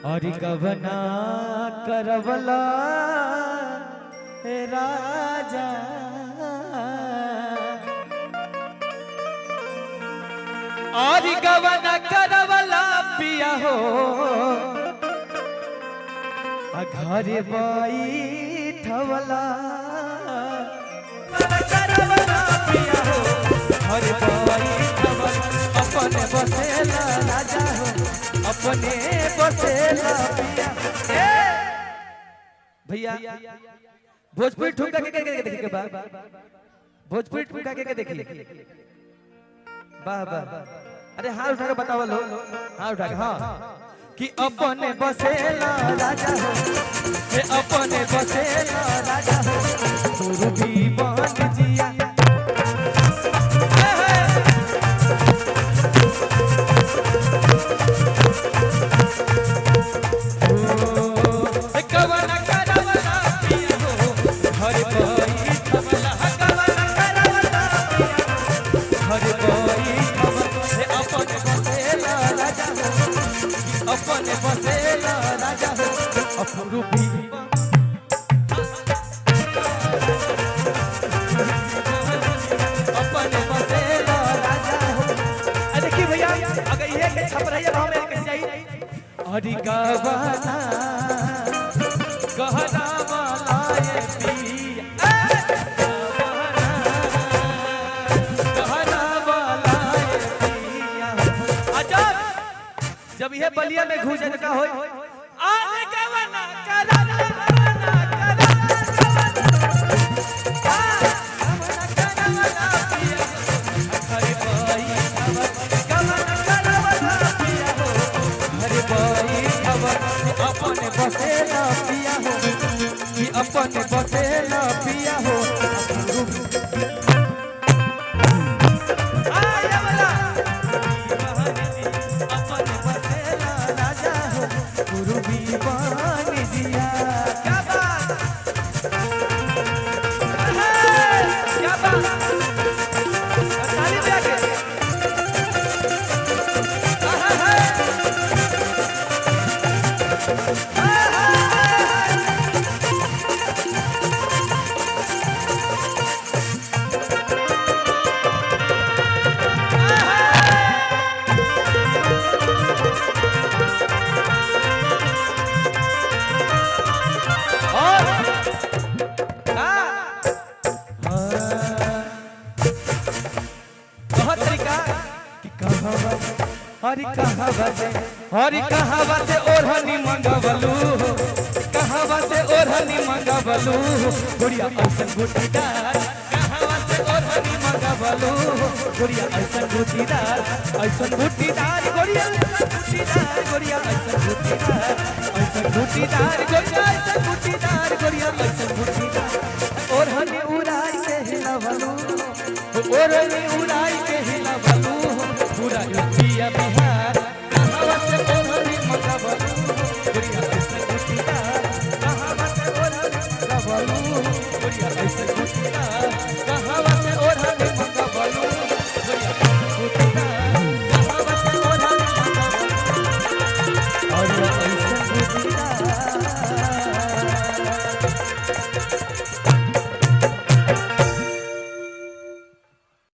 और गवना करवला हे राजा और गवना करवला पिया हो आ घर बैठवला करवला पिया हो घर बैठवला अपने बसेला राजा हो अपने बसेला पिया ए! भैया भोजपुरी ठुमका के के के देखे के बा भोजपुरी ठुमका के के देखी वाह वाह अरे हाथ उठा के बताओ लो हाथ उठा के हाँ कि अपने बसेला राजा हो हे अपने बसेला राजा हो गुरु भी बन जिया हे, हे। ओ, कवन करवला पिया हो, हर बैठवला, कवन करवला पिया हो, हर बैठवला, हे अपन बसेला राजा हो, अपन बसेला राजा हो, अपरूपी अपन बसेला राजा हो। अरे देखिए भैया अगर ये के छप रही है तो हमें कैसे चाहिए अरे गवाना गहना वाला ये पिया ए! गहना वाला ये पिया अजब जब ये बलिया में घुस जाए तो का होई आने गवना करा गवना करा अपने बसेला पिया हो कि अपने बसेला पिया हो आया वाला अपने बसेला राजा हो गुरु भी बन दिया क्या बात क्या बात ताली बजा के आहा, हा। और हाँ। बहुत तरीका कि कहवा हरि कहवा से हरि कहवा से ओढ़नी मंगवलू कहवा से ओढ़नी मंगवलू गुड़िया ऐसन गुटीदार कहवा से ओढ़नी मंगवलू गुड़िया ऐसन गुटीदार ऐसन गुटीदार गुड़िया ऐसन गुटीदार गुड़िया ऐसन गुटीदार ऐसन गुटीदार गुड़िया ऐसन गुटीदार गुड़िया ऐसन गुटीदार ओढ़नी उड़ाई के हिलवलू ओढ़नी उड़ाई के हिलवलू पूरा यूपिया बिहार